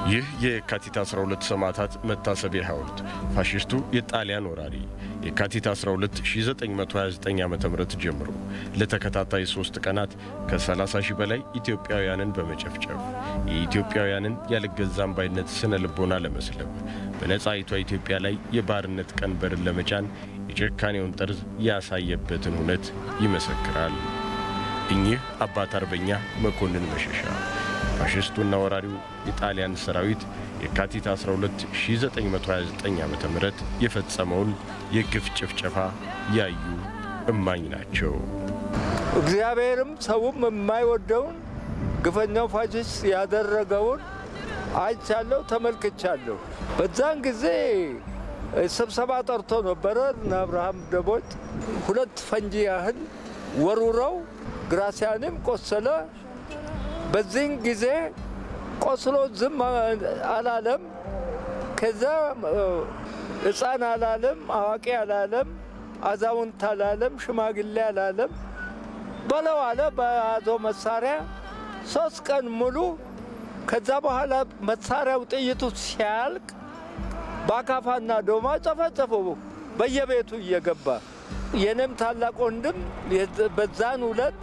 ይህ የካቲት 12 ሰማዕታት መታሰቢያ ሐውልት ፋሽስቱ የጣሊያን ወራሪ የካቲት 12 1929 ዓ ም ጀምሮ ለተከታታይ ሦስት ቀናት ከ30 ሺህ በላይ ኢትዮጵያውያንን በመጨፍጨፍ የኢትዮጵያውያንን ያልገዛም ባይነት ስነ ልቦና ለመስለብ በነጻይቷ ኢትዮጵያ ላይ የባርነት ቀንበርን ለመጫን የጭካኔውን ጠርዝ ያሳየበትን እውነት ይመሰክራል። እኚህ አባት አርበኛ መኮንን መሸሻ ፋሽስቱና ወራሪው የጣሊያን ሰራዊት የካቲት 12 1929 ዓ ም የፈጸመውን የግፍ ጭፍጨፋ ያዩ እማኝ ናቸው። እግዚአብሔርም ሰውም የማይወደውን ግፈኛው ፋሽስት ያደረገውን አይቻለሁ፣ ተመልክቻለሁ። በዛን ጊዜ ስብሰባ ጠርቶ ነበረ እና አብርሃም ደቦጭ ሁለት ፈንጂ ያህል ወሩረው ግራሲያንም ቆሰለ። በዚህን ጊዜ ቆስሎ ዝም አላለም። ከዛ ሕፃን አላለም፣ አዋቂ አላለም፣ አዛውንት አላለም፣ ሽማግሌ አላለም። በለው አለ በያዘው መሳሪያ ሶስት ቀን ሙሉ። ከዛ በኋላ መሳሪያው ጥይቱ ሲያልቅ በአካፋና ዶማ ጨፈጨፈው በየቤቱ እየገባ የኔም ታላቅ ወንድም በዛን ሁለት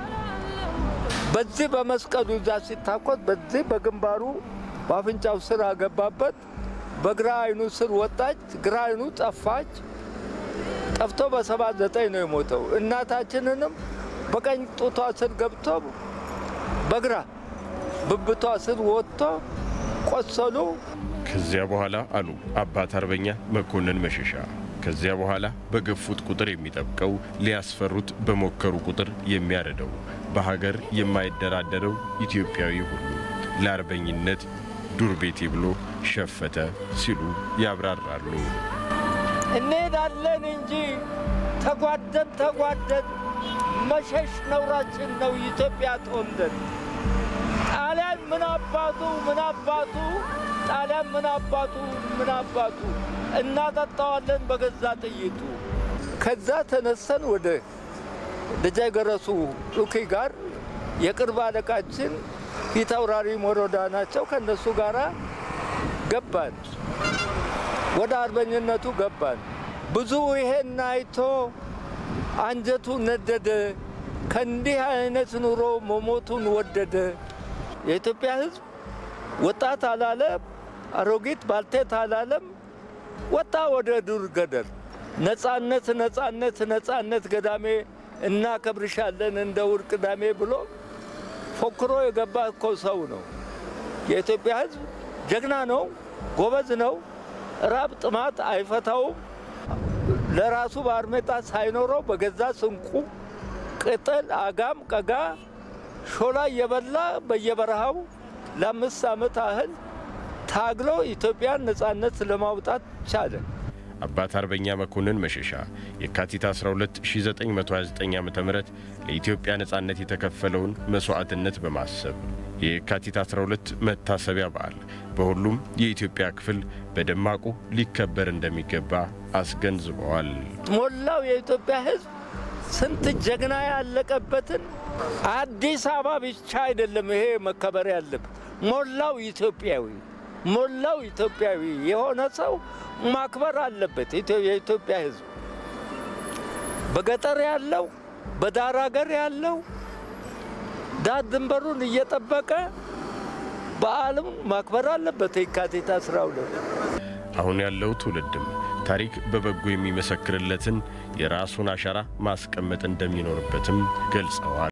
በዚህ በመስቀሉ እዛ ሲታኮት በዚህ በግንባሩ በአፍንጫው ስር አገባበት። በግራ አይኑ ስር ወጣች፣ ግራ አይኑ ጠፋች። ጠፍቶ በሰባ ዘጠኝ ነው የሞተው። እናታችንንም በቀኝ ጡቷ ስር ገብቶ በግራ ብብቷ ስር ወጥቶ ቆሰሉ። ከዚያ በኋላ አሉ አባት አርበኛ መኮንን መሸሻ ከዚያ በኋላ በገፉት ቁጥር የሚጠብቀው ሊያስፈሩት በሞከሩ ቁጥር የሚያረደው በሀገር የማይደራደረው ኢትዮጵያዊ ሁሉ ለአርበኝነት ዱር ቤቴ ብሎ ሸፈተ ሲሉ ያብራራሉ። እንሄዳለን እንጂ ተጓደን ተጓደን መሸሽ ነውራችን ነው። ኢትዮጵያ ተወልደን ጣሊያን ምን አባቱ ምን አባቱ ጣሊያን ምን አባቱ ምን አባቱ እናጠጣዋለን በገዛ ጥይቱ። ከዛ ተነሰን ወደ ደጃይ ገረሱ ዱኪ ጋር የቅርብ አለቃችን ፊት አውራሪ ሞሮዳ ናቸው። ከእነሱ ጋር ገባን፣ ወደ አርበኝነቱ ገባን። ብዙ ይሄን አይቶ አንጀቱ ነደደ። ከእንዲህ አይነት ኑሮ መሞቱን ወደደ። የኢትዮጵያ ሕዝብ ወጣት አላለም፣ አሮጊት ባልቴት አላለም። ወጣ ወደ ዱር ገደል። ነጻነት ነጻነት ነጻነት ገዳሜ እናከብርሻለን እንደ ውር ቅዳሜ ብሎ ፎክሮ የገባ እኮ ሰው ነው። የኢትዮጵያ ሕዝብ ጀግና ነው፣ ጎበዝ ነው። ራብ ጥማት አይፈታውም። ለራሱ ባርሜጣ ሳይኖረው በገዛ ስንቁ ቅጠል፣ አጋም፣ ቀጋ፣ ሾላ እየበላ በየበረሃው ለአምስት ዓመት ያህል ታግሎ ኢትዮጵያን ነጻነት ለማውጣት ቻለ። አባት አርበኛ መኮንን መሸሻ የካቲት 12 1929 ዓ ም ለኢትዮጵያ ነጻነት የተከፈለውን መሥዋዕትነት በማሰብ የካቲት 12 መታሰቢያ በዓል በሁሉም የኢትዮጵያ ክፍል በደማቁ ሊከበር እንደሚገባ አስገንዝበዋል። ሞላው የኢትዮጵያ ሕዝብ ስንት ጀግና ያለቀበትን አዲስ አበባ ብቻ አይደለም ይሄ መከበር ያለበት ሞላው ኢትዮጵያዊ ሞላው ኢትዮጵያዊ የሆነ ሰው ማክበር አለበት። የኢትዮጵያ ሕዝብ በገጠር ያለው በዳር ሀገር ያለው ዳር ድንበሩን እየጠበቀ በዓሉን ማክበር አለበት። የካቲት 12 አሁን ያለው ትውልድም ታሪክ በበጎ የሚመሰክርለትን የራሱን አሻራ ማስቀመጥ እንደሚኖርበትም ገልጸዋል።